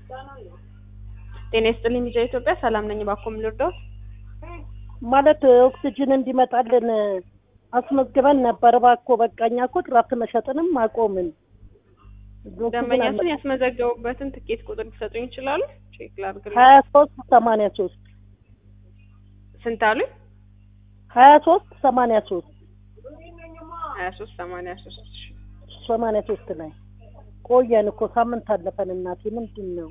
ጤና ይስጥልኝ ልጃ ኢትዮጵያ ሰላም ነኝ። እባክዎ ምን ልርዳዎት? ማለት ኦክሲጅን እንዲመጣልን አስመዝግበን ነበር። እባክዎ በቃ እኛ እኮ ድራፍት መሸጥንም አቆምን። ደንበኛችን ያስመዘገቡበትን ትኬት ቁጥር ሊሰጡኝ ይችላሉ? ቼክ ላድርግልኝ። ሀያ ሶስት ሰማንያ ሶስት ስንት አሉኝ? ሀያ ሶስት ሰማንያ ሶስት ሀያ ሶስት ሰማንያ ሶስት ሰማንያ ሶስት ላይ ቆየን እኮ ሳምንት አለፈን። እናቴ ምንድን ነው?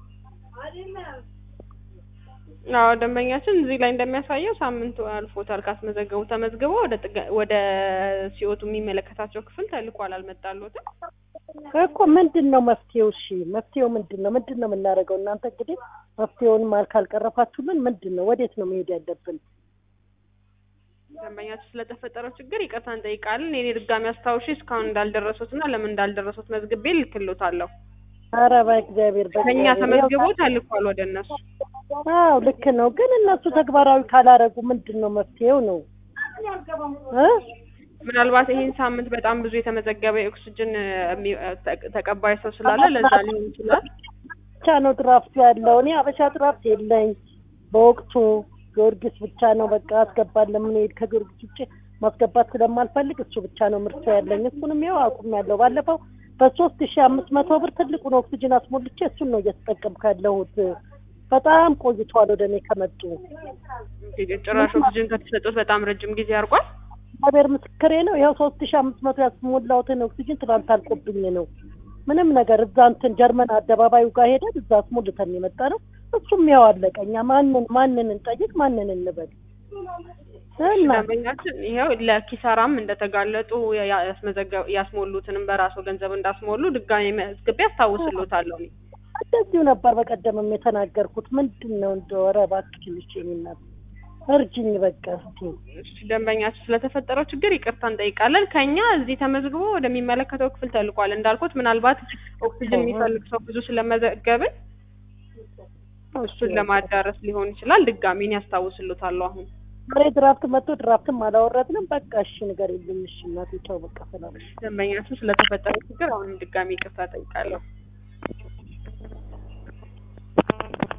አዎ ደንበኛችን እዚህ ላይ እንደሚያሳየው ሳምንቱ አልፎታል ካስመዘገቡ ተመዝግቦ ወደ ጥገ- ወደ ሲኦቱ የሚመለከታቸው ክፍል ተልኳል። አልመጣልዎትም? እኮ ምንድን ነው መፍትሄው? እሺ መፍትሄው ምንድን ነው? ምንድን ነው የምናደርገው? እናንተ እንግዲህ መፍትሄውን ማል ካልቀረፋችሁልን ምንድን ነው? ወዴት ነው መሄድ ያለብን? ደንበኛችን ስለተፈጠረው ችግር ይቅርታ እንጠይቃለን። የኔ ድጋሚ አስታውሺ እስካሁን እንዳልደረሱት እና ለምን እንዳልደረሱት መዝግቤ ልክሎታለሁ። ኧረ በእግዚአብሔር ከኛ በእግዚአብሔር ተመዝግቦ ተልኳል ወደ እነሱ። አዎ ልክ ነው፣ ግን እነሱ ተግባራዊ ካላረጉ ምንድን ነው መፍትሄው ነው እ ምናልባት ይህን ሳምንት በጣም ብዙ የተመዘገበ የኦክስጅን የሚ- ተ- ተቀባይ ሰው ስላለ ለዛ ሊሆን ይችላል። ብቻ ነው ድራፍት ያለው። እኔ አበሻ ድራፍት የለኝ በወቅቱ ጊዮርጊስ ብቻ ነው በቃ አስገባለሁ። የምንሄድ ከጊዮርጊስ ውጭ ማስገባት ስለማልፈልግ እሱ ብቻ ነው ምርቱ ያለኝ። እሱንም ያው አቁሜያለሁ። ባለፈው በሶስት ሺ አምስት መቶ ብር ትልቁን ኦክሲጅን አስሞልቼ እሱን ነው እየተጠቀምኩ ያለሁት። በጣም ቆይቷል ወደ እኔ ከመጡ። ጭራሽ ኦክስጅን ከተሰጡት በጣም ረጅም ጊዜ አድርጓል። እግዚአብሔር ምስክሬ ነው። ይኸው ሶስት ሺ አምስት መቶ ያስሞላሁትን ኦክሲጅን ትናንት አልቆብኝ ነው ምንም ነገር እዛ እንትን ጀርመን አደባባዩ ጋር ሄደን እዛ አስሞልተን የመጣ ነው። እሱም ያው አለቀ። እኛ ማንን ማንን እንጠይቅ ማንን እንበል እና ደንበኛችን ይኸው ለኪሳራም እንደተጋለጡ ያስመዘገ- ያስሞሉትንም በራሱ ገንዘብ እንዳስሞሉ ድጋሚ መዝግቤ አስታውስሎታለሁ። እኔ እንደዚሁ ነበር በቀደምም የተናገርኩት። ምንድን ነው እንደው ኧረ እባክሽ ልጄ እናት እርጅኝ በቃ እስኪ እሺ፣ ደንበኛችን ስለተፈጠረው ችግር ይቅርታ እንጠይቃለን። ከኛ እዚህ ተመዝግቦ ወደሚመለከተው ክፍል ተልኳል። እንዳልኩት ምናልባት ኦክሲጅን የሚፈልግ ሰው ብዙ ስለመዘገብን እሱን ለማዳረስ ሊሆን ይችላል። ድጋሚ እኔ ያስታውስሎታለሁ አሁን ዛሬ ድራፍት መጥቶ ድራፍትም አላወረድንም። በቃ እሺ ነገር የለም እሺ እናቴ ተው በቃ ሰላም ደንበኛችን ስለተፈጠረው ችግር አሁንም ድጋሚ ይቅርታ ጠይቃለሁ።